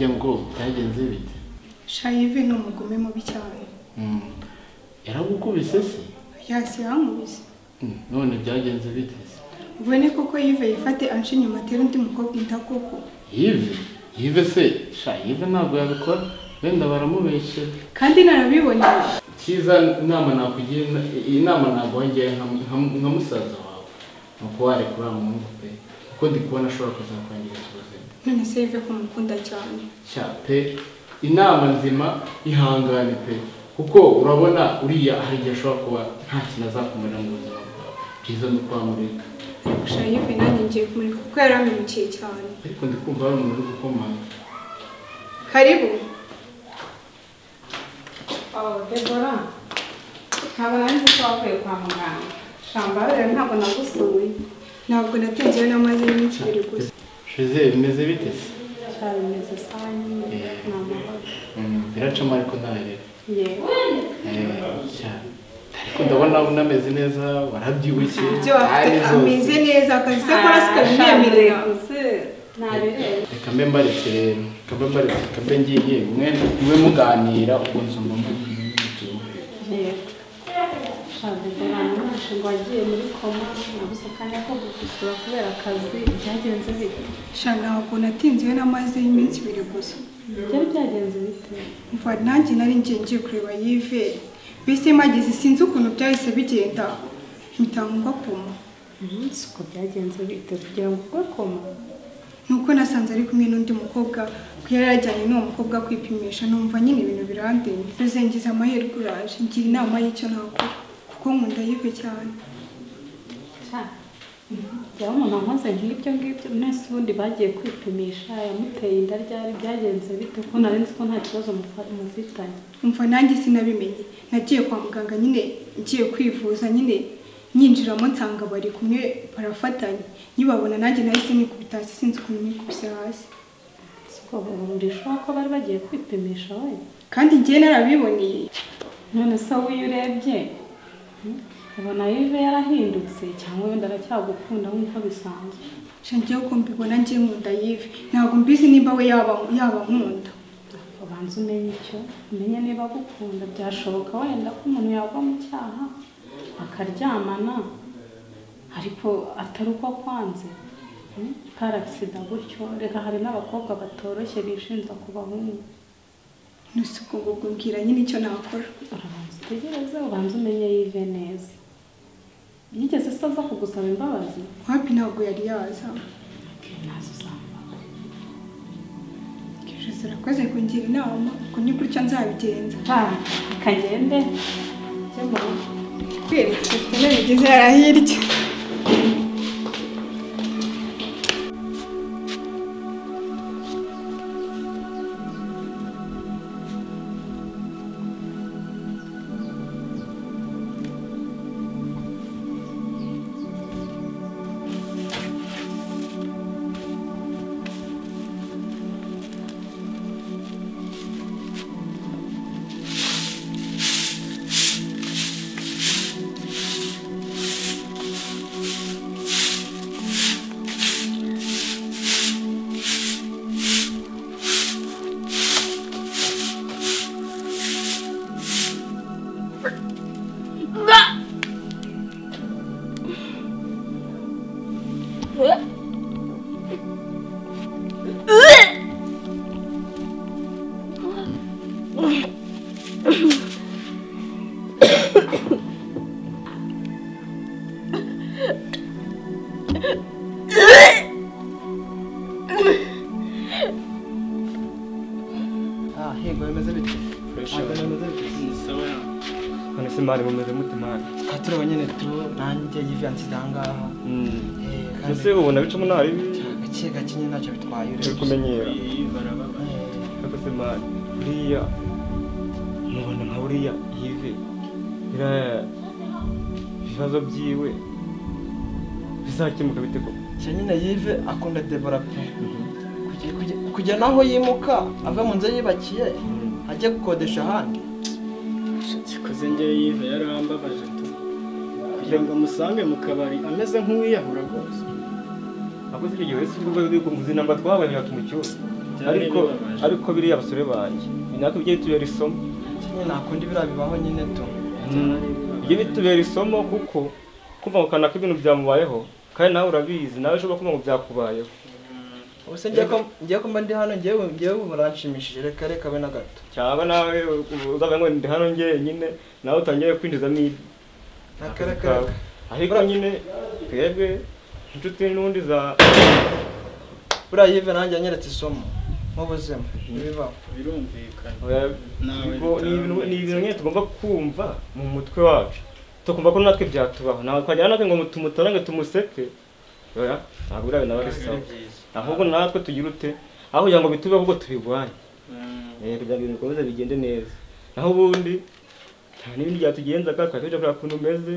ngo byagenze bite shayive ni umugome mubi cyane yaragukubise se yasi yamubuze none byagenze bite se ubone koko yive yifate anshe inyuma atere undi mukobwa inda koko yive yive se shayive ntabwo yabikora wenda baramubeshyera kandi narabiboneye cyiza inama nakugira iyi nama ntabwo wongeye nka musaza wawe ni uko warekura umuhungu pe kuko ndi kubona ashobora kuzakwangiriza ubuzima none se yive ko mukunda cyane cya pe inama nzima ihangane pe kuko urabona uriya hari igihe ashobora kuba nta kintu azakumarira mu buzima bwawe byiza ni uko wamureka shayive nanjye ngiye kumureka kuko yaramimukiye cyane ariko ndi kumva hari umuntu uri gukomanga karibu Oh, Debora ntabwo nari nzi ko wavuye kwa muganga shambarire ntabwo nagusuye ntabwo natinze iyo namaze iminsi ibiri gusa shize bimeze bite se cyabimeze saa nyine ni amahoro Mm, biracamo ariko ntarebe yewe ariko ndabona unameze neza warabyibushye ibyo afite ari zose. ameze neza akazi se akora shambarire zikabinemerera gusa nabirebe reka mbe mbaretse rero reka mbe mbaretse reka mbe ngiye mwe mwe muganira ubwo nzumva mubyibushye yewe shambarire ni umushinga wagiye muri koma nabuze kandi ko gukosora kubera akazi byagenze bite sha ntabwo natinze iyo namaze iminsi ibiri gusa byari byagenze bite mva nanjye nari ngiye ngiye kureba yive mbese mageze sinzi ukuntu byahise bigenda mpita ngwa koma umunsi uko byagenze bite kugira ngo ugwe koma nuko nasanze ari kumwe n'undi mukobwa ko yari yajyanye n'uwo mukobwa kwipimisha numva nyine ibintu birandenze ruzengiza amahirwe uraje ngira inama y'icyo nakora kuko nkunda yive cyane cya byaba umuntu wankoze nk'ibyo ngibyo mwese ubundi bagiye kwipimisha yamuteye inda ryari byagenze bite ko nari nzi ko nta kibazo mufa- mufitanye umva nanjye sinabimenye nagiye kwa muganga nyine ngiye kwivuza nyine nyinjiramo nsanga bari kumwe barafatanye nyibabona nanjye nahise nikubita hasi sinzi ukuntu nikubise hasi siko burisha ko bari bagiye kwipimisha we kandi ngiye narabiboneye none se wowe iyo urebye hmm, ubona yive yarahindutse cyangwa wenda aracyagukunda nk'uko bisanzwe shangiye ko mbibona ngiye nkunda yive ntabwo mbizi nimba we yaba yaba nkunda ubanza umenye icyo umenye niba agukunda byashoboka wenda ko umuntu yagwa mu cyaha akaryamana ariko atari uko kwanze Hmm? par accident gutyo reka hari n'abakobwa batoroshye bishinja ku bahungu ntusi ubwo ngubwo mbwira nyine icyo nakora urabanza utegereze ubanza umenye yive neza yigeze se aza kugusaba imbabazi wapi ntabwo yari yaza Okay, ntazo uzambabaza kije zirakoze kungira inama ubwo ni gutya nzabigenza kagende jya mu rugo kwereka tene bigeze yarahirya Ah, yego bimeze bityo Fresh ntabwo bimeze bityo none se mwari mumeze mute mwana aha turaba nyine tu nanjye yivansize aha ngaha Eh, kandi ese ubona bicamo nta bibi gake gake nyine ntacyo bitwaye turi urebye kumenyera Eh, ariko se mwana buriya mubona nka buriya yive biriya ibibazo byiwe bizakemuka bite koko cya nyine yive akunda debora pe Kuge- kuge- kujya naho yimuka ava mu nzu ye yubakiye ajya gukodesha ahandi Koze ngewe yive yarambabaje tu kugira ngo amusange mu kabari ameze nk'uwiyahura rwose ahubwo si icyo gihe wese ubwo bikunguzi namba twabaye batumu cyose byari ariko bibabaje ariko biriya basore banjye natwe bijye bitubera isomo nyine ntakunda ibiriya bibaho nyine tu bijye bitubera isomo kuko kumva ngo kanaka ibintu byamubayeho kandi nawe urabizi nawe ushobora kumva ngo byakubayeho ubuse ngiye ko ngiye ko mba ndi hano ngiye ngiye buranshimishije reka reka be na gato cyangwa nawe uzavuga ngo ndi hano njyenyine nawe utangiye kwinjizamo ibi reka reka reka ariko nyine twebwe inshuti n'undi za buriya yive nanjye yanyeretse isomo nk'ubuzima ibibaho birumvikana Oya, Nawe ubwo ni ibintu- ni bitabaye. ibintu nyine tugomba kumva mu mutwe wacu tukumva ko natwe byatubaho ntabwo twajyana natwe ngo tumutange tumuseke oya ntabwo biriya bintu aba ari sawa byiza ahubwo natwe tugire ute aho kugira ngo bitubeho ahubwo tubirwanye Mm. Eh, kugira ngo ibintu bikomeze bigende neza naho ubundi nta n'ibindi byatugenzaga twari tujya kureba ukuntu umeze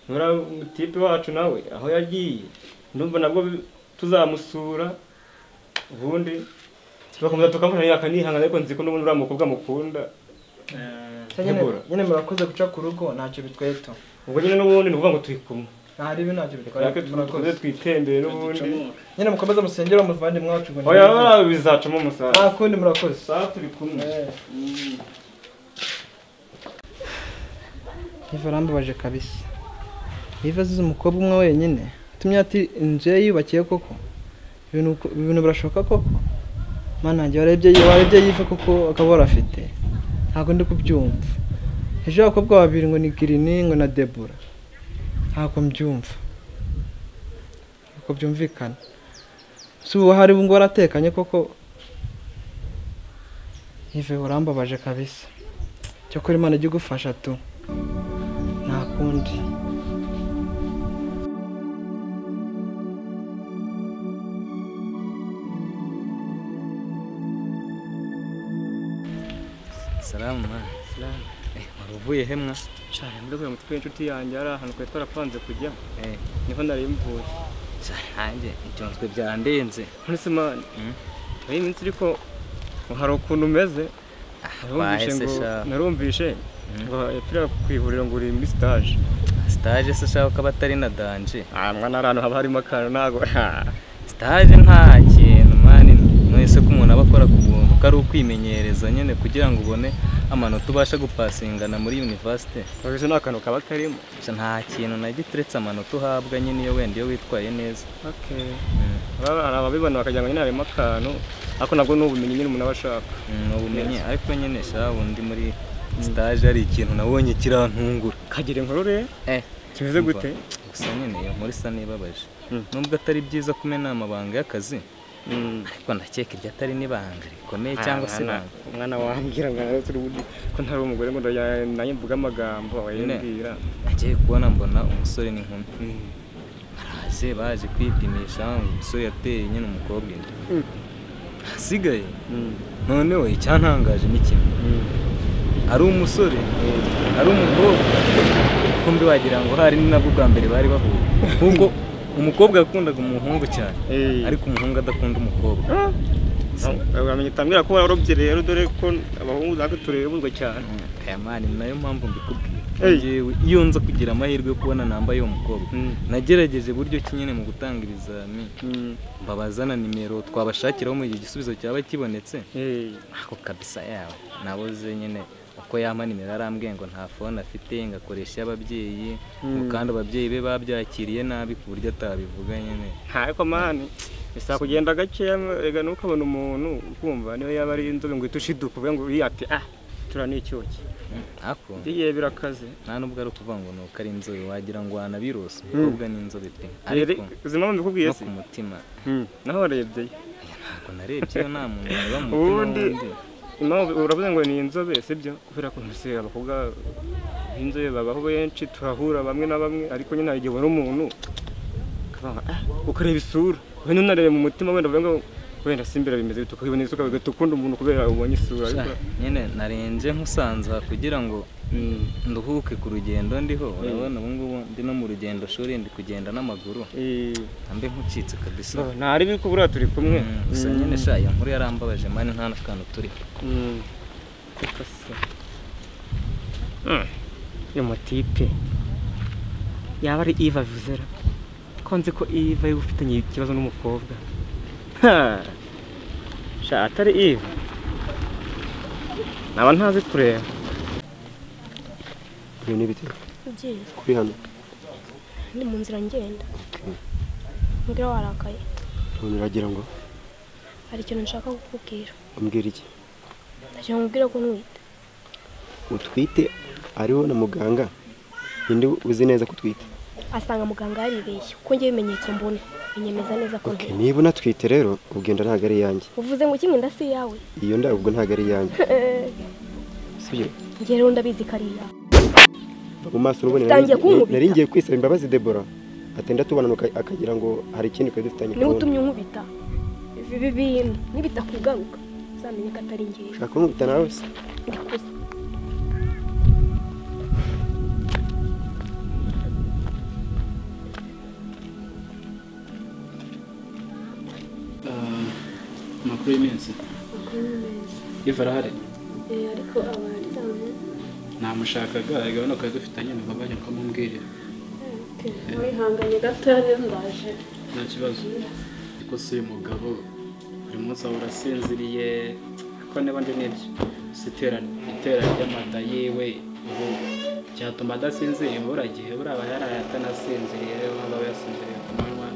nura umutipe wacu nawe aho yagiye ndumva nabwo bi- tuzamusura ubundi tugakomeza tukamufasha akanihangana ariko nzi ko n'ubundi uriya mukobwa mukunda Eh, Se nyine Tegura. nyine murakoze guca ku rugo ntacyo bitwaye tu ubwo nyine n'ubundi ni ukuvuga ngo turi kumwe ntari ibi ntacyo bitwaye twake dukomeze murakoze twitembere n'ubundi ducomoke. nyine mukomeze musengere umuvandimwe wacu ngo oya ntibize. oya, bizacamo umusaruro nta kundi murakoze saa turi kumwe Mm. Eva arambabaje kabisa Eva azize umukobwa umwe wenyine tumye ati inzu ye yubakiye koko ibintu ko- ibintu birashoka koko mana njye warebye warebye yive koko akaba warafite ntabwo ndi kubyumva ejo abakobwa babiri ngo ni girini ngo na debura ntabwo mbyumva ntabwo byumvikana si ubu hari ubu ngo waratekanye koko Eva urambabaje kabisa cyakora imana ijya igufasha tu nta kundi Salamu ma. Salamu. Eh, wari uvuye he mwa? cyane muri uyu mutwe w'inshuti yanjye ari ahantu twari twarapanze kujya Eh, niho narimvuye sa- nanjye ibyunzwe byandenze. muri simani Mm. hari iminsi ariko ngo hari ukuntu umeze narumvishe bahise ngo sha. narumvishe ngo yapfira ku ivuriro ngo uri muri sitaje Stage se ushaka ko aba atari na danje. ah mwana ari ahantu haba harimo akantu ntabwo Stage nta kintu mani mwese ko umuntu aba akora ku buntu ko ari ukwimenyereza nyine kugira ngo ubone amanota ubasha gupasingana muri universite. urabona ni akantu kaba karimo Gusa nta kintu na gito uretse amanota uhabwa nyine iyo wenda iyo witwaye neza. Aba- hari ababibona bakagira ngo nyine harimo akantu ariko nabwo ni ubumenyi nyine umuntu aba ashaka Mm, ubumenyi ariko nyine sha undi muri stage hari ikintu nabonye kirantungura. kagira inkuru rero Eh, kimeze Umva, gute gusa nyine iyo muri sa n'ibabaje Mm. nubwo atari byiza kumena amabanga y'akazi Mm. ariko ndakeka iryo atari n'ibanga rikomeye cyangwa se Mwana- ibanga umwana wambwira ngo nari turi ubundi ko ntari umugore ngo ndajya- nanjye mvuge amagambo Nyine. wayimbwira nagiye kubona mbona umusore n'inkumi baraje baje kwipimisha umusore yateye nyine umukobwa inda Mm. hasigaye noneho icyantangaje ni kimwe ari umusore ari umukobwa kumbi wagira ngo hari ni nabwo bwa mbere bari bahuye kuko umukobwa yakundaga umuhungu cyane Eh. ariko umuhungu adakunda umukobwa uramenye utambwira ko warobye rero dore ko abahungu natwe turebuzwa cyane kayamani ni nayo mpamvu mbikubwira Hey. Njyewe iyo nza kugira amahirwe yo kubona nambaye uwo mukobwa Mm. nagerageje buryo ki nyine mu gutanga ibizamini Mm. mbabaza na nimero twabashakiraho mu gihe igisubizo cyaba kibonetse Eh. ako kabisa yawe nabuze nyine uko yampa nimero arambwiye ngo nta fone afite ngo akoresha iy'ababyeyi ngo kandi ababyeyi be babyakiriye nabi ku buryo atabivuga nyine ariko mani bisaba kugenda gakeya rega ntukabona umuntu ukumva niyo yaba ari inzobe ngo ihite ushiduka uvuge ngo uriya ati ah tura ni icyuki Mm, ako biriya birakaze nta nubwo ari ukuvuga ngo ni uko ari inzobe wagira ngo wanabirose umukobwa ni inzobe pe ariko ubuzima mbikubwiye no se ku mutima naho warebye Ntabwo narebye iyo nta muntu wareba mu mutima Ubundi- wundi. impamvu uravuze ngo ni inzobe sibyo kubera ko ntusiye abakobwa b'inzobe babaho benshi turahura bamwe na bamwe ariko nyine hari igihe ubona umuntu ukavuga ngo, "Ah, ukareba isura wenda unarebe mu mutima wenda uvuga ngo wenda si imbere bimeze bite ukabibona isuka ugahita ukunda umuntu kubera ubonye isura ariko nyine narenze nkusanza kugira ngo nduhuke ku rugendo ndiho urabona ubu ngubu ndi no mu rugendo shuri ndi kugenda n'amaguru eh, mbe nk'ucitse kabisa no, nta ribi ko buriya turi kumwe Mm, gusa nyine sha iyo nkuru yarambabaje mani nta n'akantu turiho Mm. Reka se. Mm. Uyu mutipe yaba ari Eva Vizera ko nzi ko Eva yari ufitanye ikibazo n'umukobwa Ha! sha atari ive naba ntazi kureba ibi ni ibiti ugiye kuri hano ndi mu nzira ngenda ngira warakaye none uragira ngo hari ikintu nshaka kukubwira umbwire iki ndashaka nkubwira ko ntwite utwite ariho na muganga ninde uzi neza ko utwite asanga muganga yaribeshye kuko njye ibimenyetso mbona binyemeza neza ko Ok, ntwite niba unatwite rero ugenda ntabwo ari iyanjye uvuze ngo kimwe ndasi yawe iyo nda ubwo ntabwo ari iyanjye sibyo njye rero ndabizi ko ari iyawe mu maso n'ubundi Utangiye kunkubita. nari ngiye kwisaba imbabazi debora atenda tubona nuko akagira ngo hari ikindi twari dufitanye niwe kubona. utumye unkubita ibi ibi bintu nibitakugaruka uzamenye ko atari ngewe ushaka kunkubita nawe se ndakuze amakuru y'iminsi iva arahari ariko abaryamye namushakaga agabana twari dufitanye nubwo bajya kumubwirira wihanganye gatoya rero ndaje nta kibazo ariko si uyu mugabo buri munsi ahora asinziriye ariko niba ndi nibyo si itera itera ry'amada yiwe ubu cyatuma adasinziriye buriya gihe buriya aba yaraye atanasinziriye waba aba yasinziriye ku manywa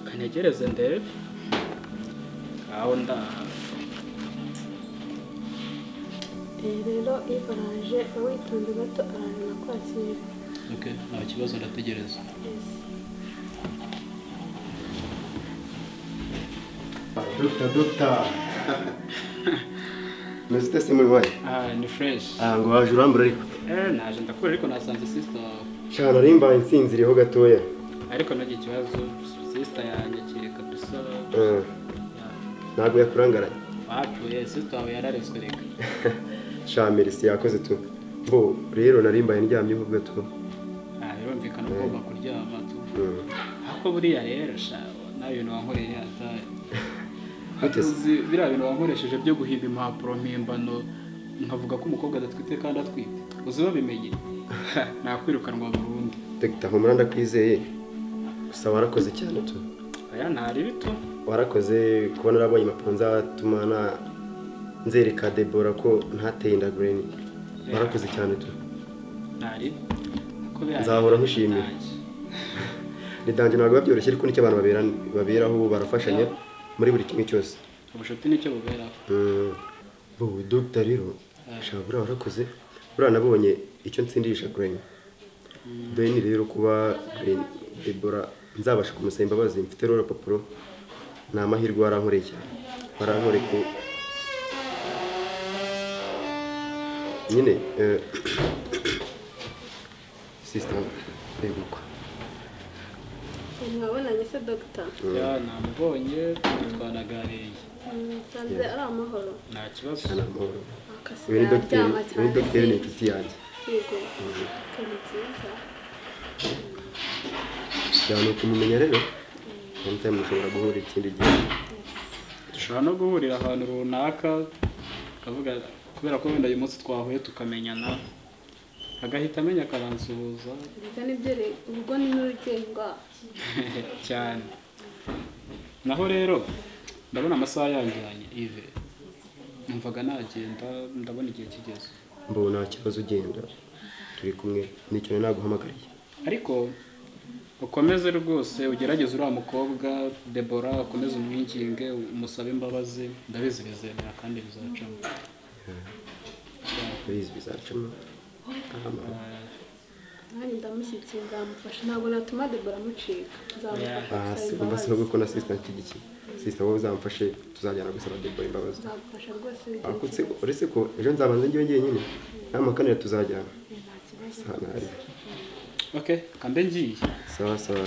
kanyegereze ndebe aho ndaha rero iva araje witonze gato arantu nakwakira okay nta kibazo ndategereza dogita dogita muzi utese muri wayo ah ni fresh ngo waje urambura ariko eh naje ndakubwira ariko nasanze sister cyane ari imbaye insinziriyeho gatoya ariko ntagira ikibazo sister yanyakireka dusa Eh, ntabwo yakurangaranye wapfuye sister wawe yarareswe reka shamiri si yakoze tu bo rero nari mbaye ndyamyeho gato Ah, birumvikana ugomba kuryama tu Mm. ariko buriya rero sha nawe ibintu wankoreye atari Guteze. uzi biriya bintu wankoresheje byo guhimba impapuro mpimbano nkavuga ko umukobwa adatwite kandi atwite uzi babimenye nakwirukanwa burundu dogita humura ndakwizeye gusa warakoze cyane tu aya ntari bito warakoze kubona urabonye impapuro nzatuma na nzereka debora ko ntateye inda green warakoze cyane tu ntari ko biriya Nzahora nkushimira. ntacyo. nidange ntabwo biba byoroshye ariko nicyo abantu babera baberaho barafashanya muri buri kimwe cyose ubucuti nicyo buberaho Mm. bo dogita rero shaka buriya warakoze buriya nabonye icyo ntsindisha green dore ni rero kuba green debora nzabasha kumusaba imbabazi mfite rero urupapuro ni amahirwe warankoreye cyane warankoreye ku nyine eh, sister begukwa mwabonanye se dogita ya namubonye twanaganiriye nsanze ari amahoro nta kibazo cyane amahoro uyu akasigaye ni dogiteri uyu ni dogiteri ni inshuti yanjye yego ni byiza cyane ukumumenya rero anytime mushobora guhura ikindi gihe dushobora no guhurira ahantu runaka tukavuga kubera ko wenda uyu munsi twahuye tukamenyana agahita amenya akaransuhuza ndetse nibyo rero ubwo ni n'urugendo cyane naho rero ndabona amasaha yangiranye ive numvaga nagenda ndabona igihe kigeze mbona nta kibazo ugenda turi kumwe nicyo nari naguhamagariye ariko ukomeze rwose ugerageze uriya mukobwa debora ukomeze umwinginge umusabe imbabazi ndabizi bizemera kandi bizacamo urabizi bizacamo amahoro nanjye ndamushyigikiye nzamufasha ntabwo natuma debora amucika nzamufasha aha si gusaba umva imbabazi sinubwo ko na sisita nshyigikiye sisita wowe uzamfashe tuzajyana gusaba debora imbabazi nzamufasha rwose ariko bigize se uretse ko ejo nzabanza njyewe njyenyine n'amakanira tuzajyana nta ntari ok kambe ngiye sawa sawa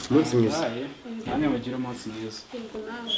umunsi mwiza Bye. namwe mugire umunsi mwiza ubwo nawe